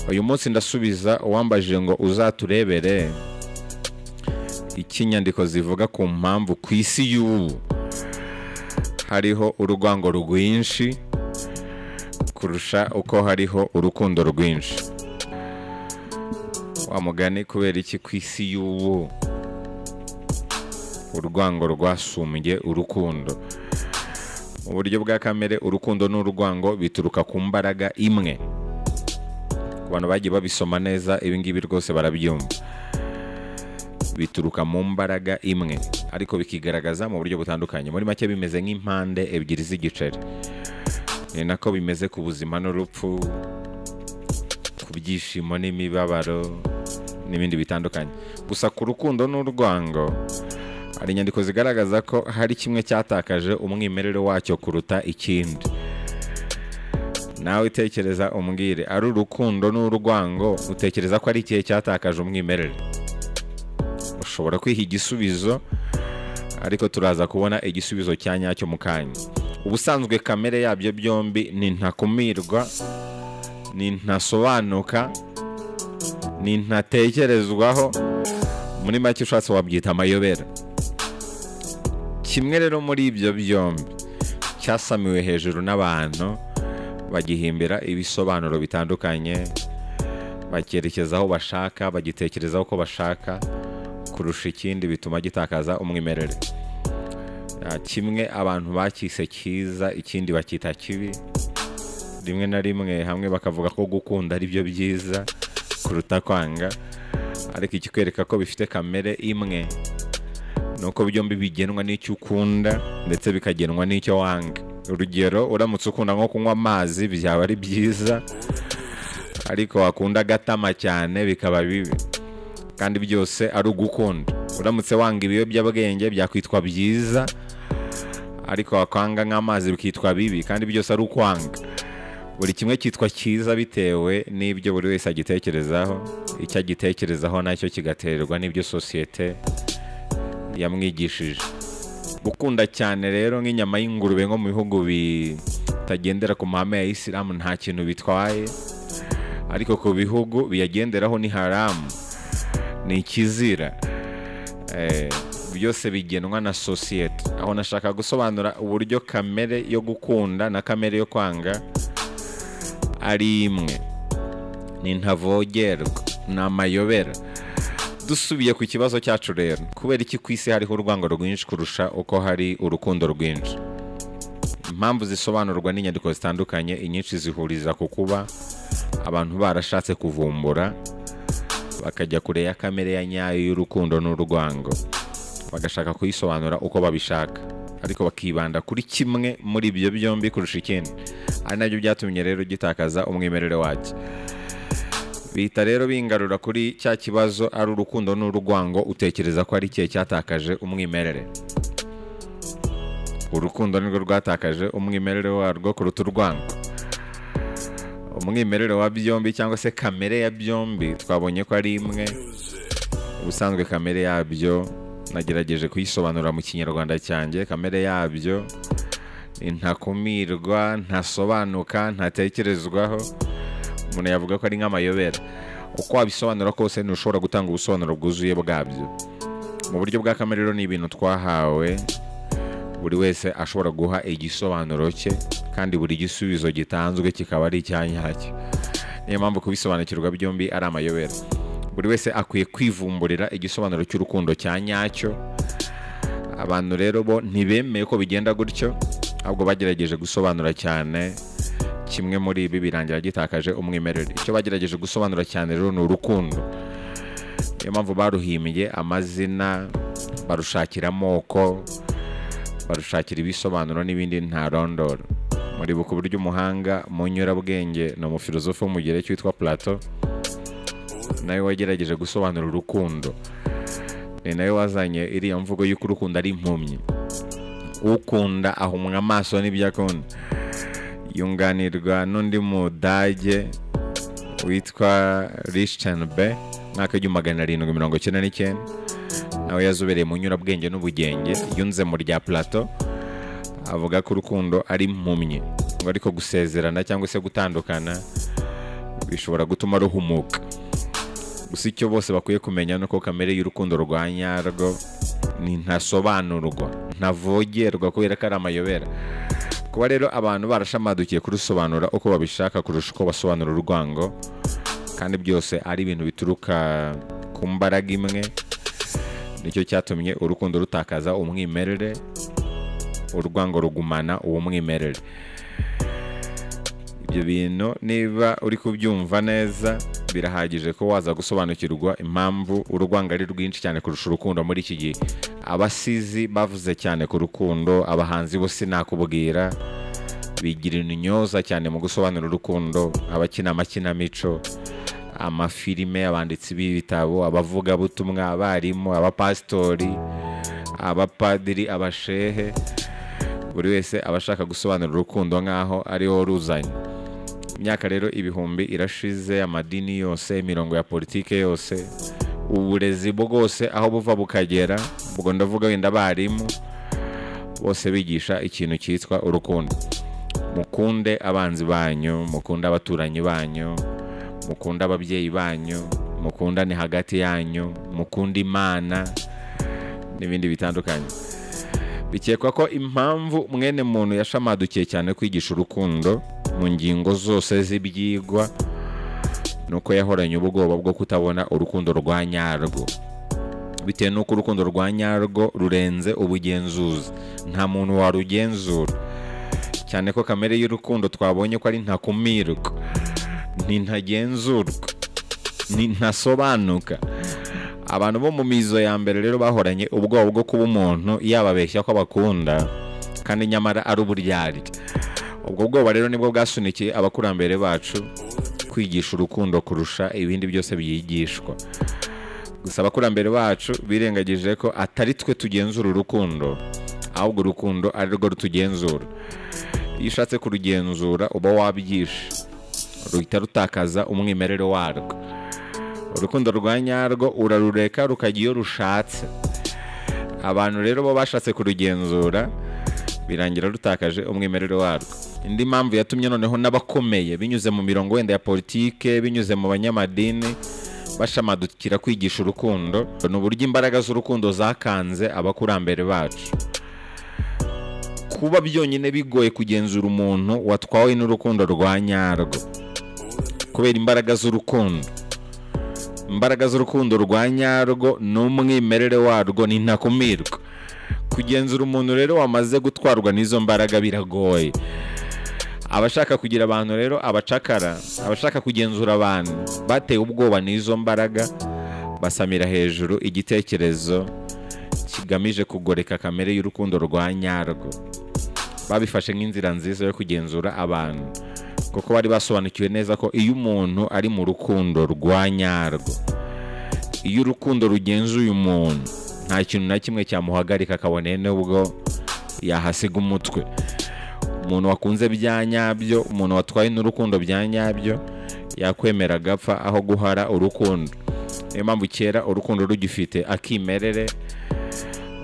uyu munsi ndasubiza uwambajije ngo uzaturebere ikinyandiko zivuga ku mpamvu ku isi y'ubu hariho urwango rwinshi kurusha uko hariho urukundo rwinshi wa mugani kubera iki ku isi y'ubu urwango rwasumbye urukundo mu buryo bwa kamere urukundo n'urwango bituruka ku mbaraga imwe ku bantu bagiye babisoma neza ibingibi rwose barabyumva bituruka mu mbaraga imwe ariko bikigaragaza mu buryo butandukanye muri make bimeze nk'impande ebyiri z'igiceri ni nako bimeze ku buzima n'urupfu ku byishimo n'imibabaro n'ibindi bitandukanye gusa ku rukundo n'urwango hari inyandiko zigaragaza ko hari kimwe cyatakaje umwimerere wacyo kuruta ikindi nawe utekereza umbwire ari urukundo n'urwango utekereza ko ari ikihe cyatakaje umwimerere ushobora kwiha igisubizo ariko turaza kubona igisubizo cya nyacyo mu kanya ubusanzwe kamere yabyo byombi ni ntakumirwa ni ntasobanuka ni ntatekerezwaho muri make ushatse wabyita amayobera kimwe rero muri ibyo byombi cyasamiwe hejuru n'abantu bagihimbira ibisobanuro bitandukanye bacyerekeza aho bashaka bagitekerezaho uko bashaka kurusha ikindi bituma gitakaza umwimerere kimwe abantu bakise cyiza ikindi bakita kibi rimwe na rimwe hamwe bakavuga ko gukunda ari byo byiza kuruta kwanga ariko ikikwereka ko bifite kamere imwe ni uko byombi bigenwa n'icyo ukunda ndetse bikagenwa n'icyo wanga urugero uramutse ukunda nko kunywa amazi byaba ari byiza ariko wakunda agatama cyane bikaba bibi kandi byose ari ugukunda uramutse wanga ibiyobyabwenge byakwitwa byiza ariko wakwanga nk'amazi bikitwa bibi kandi byose ari ukwanga buri kimwe cyitwa cyiza bitewe n'ibyo buri wese agitekerezaho icyo agitekerezaho nacyo kigaterwa n'ibyo sosiyete yamwigishije gukunda cyane rero nk'inyama y'ingurube nko mu bihugu bitagendera ku mahame ya isilamu nta kintu bitwaye ariko ku bihugu biyagenderaho ni haramu ni ikizira Eh, byose bigenwa na sosiyete aho nashaka gusobanura uburyo kamere yo gukunda na kamere yo kwanga ari imwe ni ntavogerwa ni amayobera dusubiye ku kibazo cyacu rero kubera iki ku isi hariho urwango rwinshi kurusha uko hari urukundo rwinshi impamvu zisobanurwa n'inyandiko zitandukanye inyinshi zihuriza ku kuba abantu barashatse kuvumbura bakajya kure ya kamere ya nyayo y'urukundo n'urwango bagashaka kuyisobanura uko babishaka ariko bakibanda kuri kimwe muri ibyo byombi kurusha ikindi ari nabyo byatumye rero gitakaza umwimerere wacyo bihita rero bingarura kuri cya kibazo ari urukundo n'urwango utekereza ko ari ikihe cyatakaje umwimerere urukundo nirwo rwatakaje umwimerere warwo kuruta urwango umwimerere wa byombi cyangwa se kamere ya byombi twabonye ko ari imwe ubusanzwe kamere yabyo nagerageje kuyisobanura mu kinyarwanda cyanjye kamere yabyo ni ntakumirwa ntasobanuka ntatekerezwaho umuntu yavuga ko ari nk'amayobera uko wabisobanura kose ntushobora gutanga ubusobanuro bwuzuye bwabyo mu buryo bwa kamere rero ni ibintu twahawe buri wese ashobora guha igisobanuro cye kandi buri gisubizo gitanzwe kikaba ari icya nyacyo niyo mpamvu kubisobanukirwa byombi ari amayobera buri wese akwiye kwivumburira igisobanuro cy'urukundo cya nyacyo abantu rero bo ntibemeye ko bigenda gutyo ahubwo bagerageje gusobanura cyane kimwe muri ibi birangira gitakaje umwimerere icyo bagerageje gusobanura cyane rero ni urukundo niyo mpamvu baruhimbye amazina barushakira amoko barushakira ibisobanuro n'ibindi ntarondoro muri buku buryo umuhanga mu nyurabwenge ni umufilozofu wo mu gihe cyitwa plato nawe wagerageje gusobanura urukundo ni nawe wazanye iriya mvugo y'uko urukundo ari impumyi ukunda ahumwa amaso n'ibyo akunda yunganirwa n'undi mudage witwa rishitanbe mwaka w'igihumbi magana arindwi mirongo icyenda n'icyenda nawe yazobereye mu nyurabwenge n'ubugenge yunze mu rya plato avuga ko urukundo ari impumyi ngo ariko gusezerana cyangwa se gutandukana bishobora gutuma ruhumuka gusa icyo bose bakwiye kumenya ni uko kamere y'urukundo rwa nyarwo ni ntasobanurwa ntavogerwa kubera ko ari amayobera kuba rero abantu barashamadukiye kurusobanura uko babishaka kurusha uko basobanura urwango kandi byose ari ibintu bituruka ku mbaraga imwe nicyo cyatumye urukundo rutakaza umwimerere urwango rugumana uwo mwimerere ibyo bintu niba uri kubyumva neza birahagije ko waza gusobanukirwa impamvu urwango ari rwinshi cyane kurusha urukundo muri iki gihe abasizi bavuze cyane ku rukundo abahanzi bo sinakubwira bigira intyoza cyane mu gusobanura urukundo abakina amakinamico amafilime abanditsi b'ibitabo abavugabutumwa abarimu abapasitori abapadiri abashehe buri wese aba ashaka gusobanura urukundo nk'aho ariho ruzanye imyaka rero ibihumbi irashize amadini yose imirongo ya politike yose uburezi bwose aho buva bukagera ubwo ndavuga wenda abarimu bose bigisha ikintu cyitwa urukundo mukunde abanzi banyu mukunde abaturanyi banyu mukunde ababyeyi banyu mukundane hagati yanyu mukunde imana n'ibindi bitandukanye bikekwa ko impamvu mwene muntu yashamadukiye cyane kwigisha urukundo mu ngingo zose z'ibyigwa ni uko yahoranye ubwoba bwo kutabona urukundo rwa nyarwo bitewe n'uko urukundo rwa nyarwo rurenze ubugenzuzi nta muntu warugenzura cyane ko kamere y'urukundo twabonye ko ari ntakumirwa ni ntagenzurwa ni ntasobanuka abantu bo mu mizo ya mbere rero bahoranye ubwoba bwo kuba umuntu yababeshya ko abakunda kandi nyamara ari uburyarya ubwo bwoba rero nibwo bwasunikiye abakurambere bacu kwigisha urukundo kurusha ibindi byose byigishwa gusa abakurambere bacu birengagije ko atari twe tugenzura urukundo ahubwo urukundo ari rwo rutugenzura iyo ushatse kurugenzura uba wabyishe ruhita rutakaza umwimerere warwo urukundo rwa nyarwo urarureka rukajya iyo rushatse abantu rero bo bashatse kurugenzura birangira rutakaje umwimerere warwo indi mpamvu yatumye noneho n'abakomeye binyuze mu mirongo wenda ya politike binyuze mu banyamadini bashamadukira kwigisha urukundo ni uburyo imbaraga z'urukundo zakanze abakurambere bacu kuba byonyine bigoye kugenzura umuntu watwawe n'urukundo rwa nyarwo kubera imbaraga z'urukundo imbaraga z'urukundo rwa nyarwo n'umwimerere warwo ni ntakumirwa kugenzura umuntu rero wamaze gutwarwa n'izo mbaraga biragoye abashaka kugira abantu rero abacakara abashaka kugenzura abantu batewe ubwoba n'izo mbaraga basamira hejuru igitekerezo kigamije kugoreka kamere y'urukundo rwa nyarwo babifashe nk'inzira nziza yo kugenzura abantu kuko bari basobanukiwe neza ko iyo umuntu ari mu rukundo rwa nyarwo iyo urukundo rugenzuye umuntu nta kintu na kimwe cyamuhagarika kabone n'ubwo yahasiga umutwe umuntu wakunze bya nyabyo umuntu watwaye n'urukundo bya nyabyo yakwemera agapfa aho guhara urukundo niyo mpamvu kera urukundo rugifite akimerere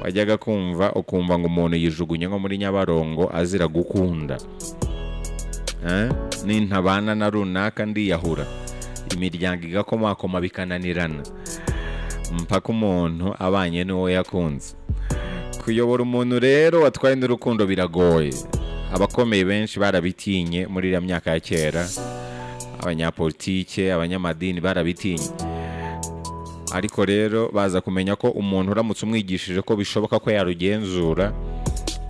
wajyaga kumva ukumva ngo umuntu yijugunye nko muri nyabarongo azira gukunda nintabana na runaka ndiyahura imiryango igakomakoma bikananirana mpaka umuntu abanye n'uwo yakunze kuyobora umuntu rero watwaye n'urukundo biragoye abakomeye benshi barabitinye muri iriya myaka ya kera abanyapolitike abanyamadini barabitinye ariko rero baza kumenya ko umuntu uramutse umwigishije ko bishoboka ko yarugenzura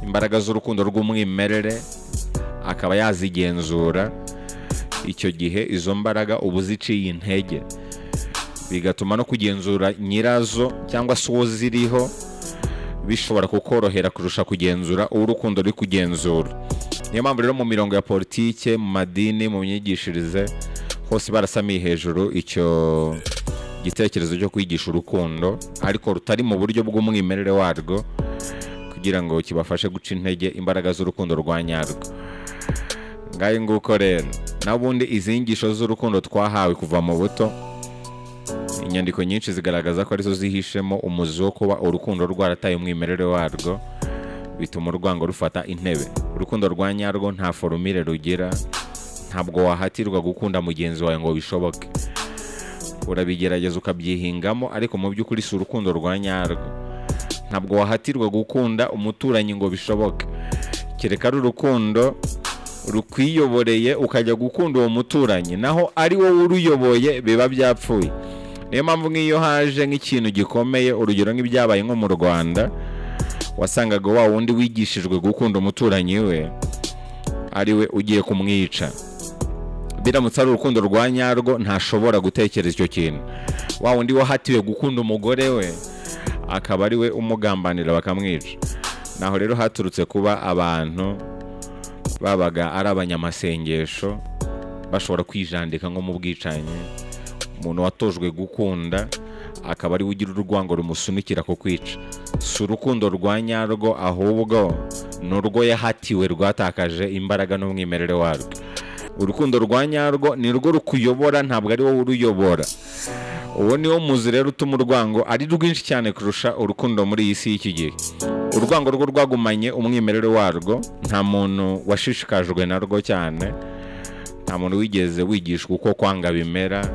imbaraga z'urukundo rw'umwimerere akaba yazigenzura icyo gihe izo mbaraga uba uziciye intege bigatuma no kugenzura nyirazo cyangwa se uwo ziriho bishobora kukorohera kurusha kugenzura uwo urukundo ruri kugenzura niyo mpamvu rero mu mirongo ya politike mu madini mu myigishirize hose barasamiye hejuru icyo gitekerezo cyo kwigisha urukundo ariko rutari mu buryo bw'umwimerere warwo kugira ngo kibafashe guca intege imbaraga z'urukundo rwa nyarwo ngayo nguko rero n'ubundi izi ngisho z'urukundo twahawe kuva mu buto inyandiko nyinshi zigaragaza ko arizo zihishemo umuzi wo kuba urukundo rwarataye umwimerere warwo bituma urwango rufata intebe urukundo rwa nyarwo nta forumire rugira ntabwo wahatirwa gukunda mugenzi wawe ngo bishoboke urabigerageza ukabyihingamo ariko mu by'ukuri si urukundo rwa nyarwo ntabwo wahatirwa gukunda umuturanyi ngo bishoboke kereka ari urukundo rukwiyoboreye ukajya gukunda uwo muturanyi naho ari wowe uruyoboye biba byapfuye niyo mpamvu nk'iyo haje nk'ikintu gikomeye urugero nk'ibyabaye nko mu rwanda wasangaga wa wundi wigishijwe gukunda umuturanyi we ariwe ugiye kumwica biramutse ari urukundo rwa nyarwo ntashobora gutekereza icyo kintu wa wundi wahatiwe gukunda umugore we akaba ari we umugambanira bakamwica naho rero haturutse kuba abantu babaga ari abanyamasengesho bashobora kwijandika nko mu bwicanyi umuntu watojwe gukunda akaba ariwe ugira urwango rumusunikira ku kwica si urukundo rwa nyarwo ahubwo ni urwo yahatiwe rwatakaje imbaraga n'umwimerere warwo urukundo rwa nyarwo ni rwo rukuyobora ntabwo ari wowe uruyobora uwo ni wo muzi rero utuma urwango ari rwinshi cyane kurusha urukundo muri iyi si y'iki gihe urwango rwo rwagumanye umwimerere warwo nta muntu washishikajwe narwo cyane nta muntu wigeze wigishwa uko kwanga bimera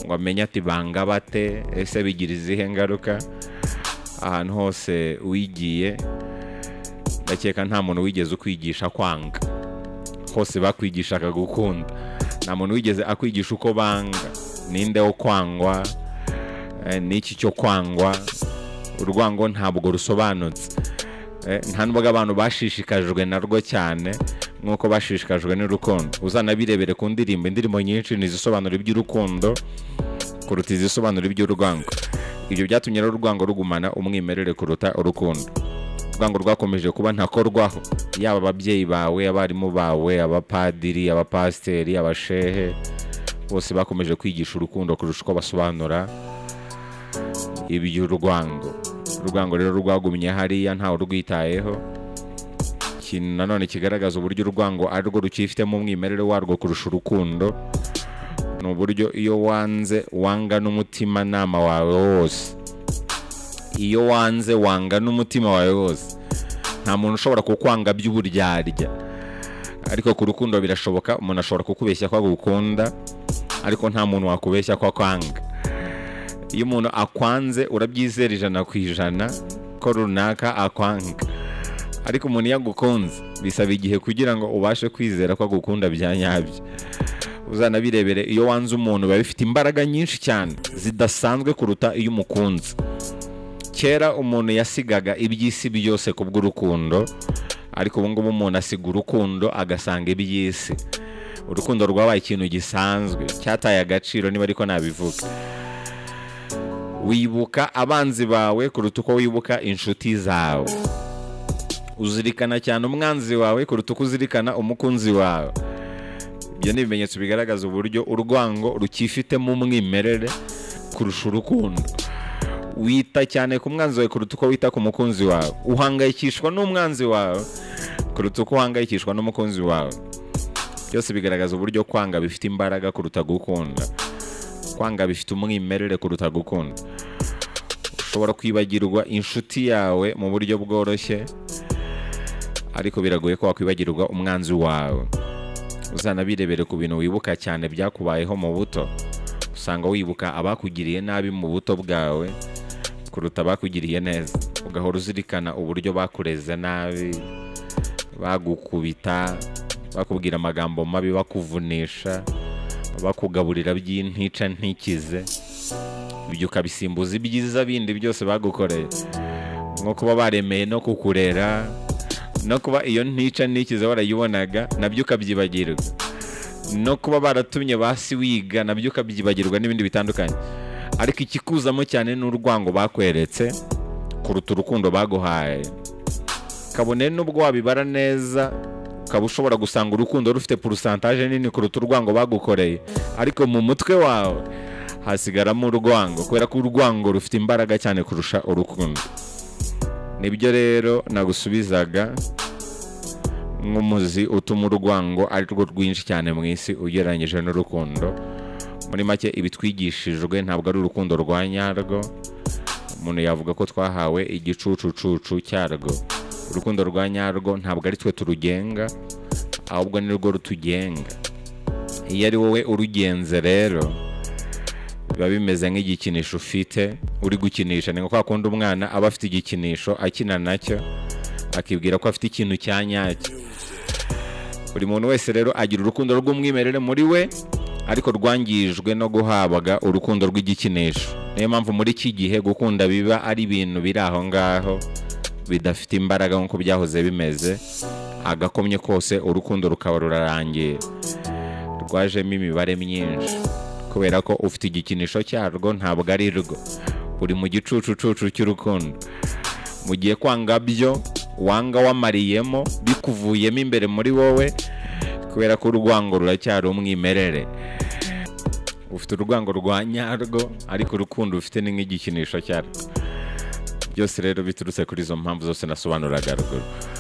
ngo amenye ati banga bate ese bigira izihe ngaruka ahantu hose wigiye ndakeka nta muntu wigeze ukwigisha kwanga hose bakwigishaga gukunda nta muntu wigeze akwigisha uko banga ninde wo kwangwa eh, n'iki cyo kwangwa urwango ntabwo rusobanutse Eh, nta nubwo abantu bashishikajwe narwo cyane nk'uko bashishikajwe n'urukundo uzanabirebere ku ndirimbo indirimbo nyinshi ni izisobanura iby'urukundo kuruta izisobanura iby'urwango ibyo byatumye rero urwango rugumana umwimerere kuruta urukundo urwango rwakomeje kuba ntakorwaho yaba ababyeyi bawe abarimu bawe abapadiri abapasiteri abashehe bose bakomeje kwigisha urukundo kurusha uko basobanura iby'urwango urwango rero rwagumye hariya ntawe urwitayeho ikintu nanone kigaragaza uburyo urwango ari rwo rukifitemo umwimerere warwo kurusha urukundo ni uburyo iyo wanze wanga n'umutimanama wawe wose iyo wanze wanga n'umutima wawe wose nta muntu ushobora kukwanga by'uburyarya ariko ku rukundo birashoboka umuntu ashobora kukubeshya ko agukunda ariko nta muntu wakubeshya ko akwanga iyo umuntu akwanze urabyizera ijana ku ijana ko runaka akwanga ariko umuntu iyo agukunze bisaba igihe kugira ngo ubashe kwizera ko agukunda bya nyabyo uzanabirebere iyo wanze umuntu biba bifite imbaraga nyinshi cyane zidasanzwe kuruta iyo umukunze kera umuntu yasigaga iby'isi byose ku bw'urukundo ariko ubu ngubu umuntu asiga urukundo agasanga iby'isi urukundo rwabaye ikintu gisanzwe cyataye agaciro niba ariko nabivuga wibuka abanzi bawe kuruta uko wibuka inshuti zawe uzirikana cyane umwanzi wawe kuruta uko uzirikana umukunzi wawe ibyo ni ibimenyetso bigaragaza uburyo urwango rukifitemo umwimerere kurusha urukundo wita cyane ku mwanzi wawe kuruta uko wita ku mukunzi wawe uhangayikishwa n'umwanzi wawe kuruta uko uhangayikishwa n'umukunzi wawe byose bigaragaza uburyo kwanga bifite imbaraga kuruta gukunda kwanga bifite umwimerere kuruta gukunda ushobora kwibagirwa inshuti yawe mu buryo bworoshye ariko biragoye ko wakwibagirwa umwanzi wawe uzanabirebere ku bintu wibuka cyane byakubayeho mu buto usanga wibuka abakugiriye nabi mu buto bwawe kuruta abakugiriye neza ugahora uzirikana uburyo bakureze nabi bagukubita bakubwira amagambo mabi bakuvunisha bakugaburira by'intica ntikize ibyo ukabisimbuza ibyiza bindi byose bagukoreye nko kuba baremeye no kukurera no kuba iyo ntica ntikize warayibonaga nabyo ukabyibagirwa no kuba baratumye basi wiga nabyo ukabyibagirwa n'ibindi bitandukanye ariko ikikuzamo cyane n'urwango bakweretse kuruta urukundo baguhaye kabone n'ubwo wabibara neza ukaba ushobora gusanga urukundo rufite porosantaje nini kuruta urwango bagukoreye ariko mu mutwe wawe hasigaramo urwango kubera ko urwango rufite imbaraga cyane kurusha urukundo nibyo rero nagusubizaga nk'umuzi utuma urwango ari rwo rwinshi cyane mu isi ugereranyije n'urukundo muri make ibitwigishijwe ntabwo ari urukundo rwa nyarwo umuntu yavuga ko twahawe igicucucucu cyarwo urukundo rwa nyarwo ntabwo ari twe turugenga ahubwo ni rwo rutugenga iyo ari wowe urugenze rero biba bimeze nk'igikinisho ufite uri gukinisha ni nka kwa kundi umwana aba afite igikinisho akina nacyo akibwira ko afite ikintu cya nyacyo buri muntu wese rero agira urukundo rw'umwimerere muri we ariko rwangijwe no guhabwa urukundo rw'igikinisho niyo mpamvu muri iki gihe gukunda biba ari ibintu biri aho ngaho bidafite imbaraga nk'uko byahoze bimeze agakomye kose urukundo rukaba rurarangiye rwajemo imibare myinshi kubera ko ufite igikinisho cyarwo ntabwo ari rwo uri mu gicucucucu cy'urukundo mu gihe kwanga byo wanga wamariyemo bikuvuyemo imbere muri wowe kubera ko urwango ruracyari umwimerere ufite urwango rwa nyarwo ariko urukundo ufite ni nk'igikinisho cyarwo byose rero biturutse kuri izo mpamvu zose nasobanuraga ruguru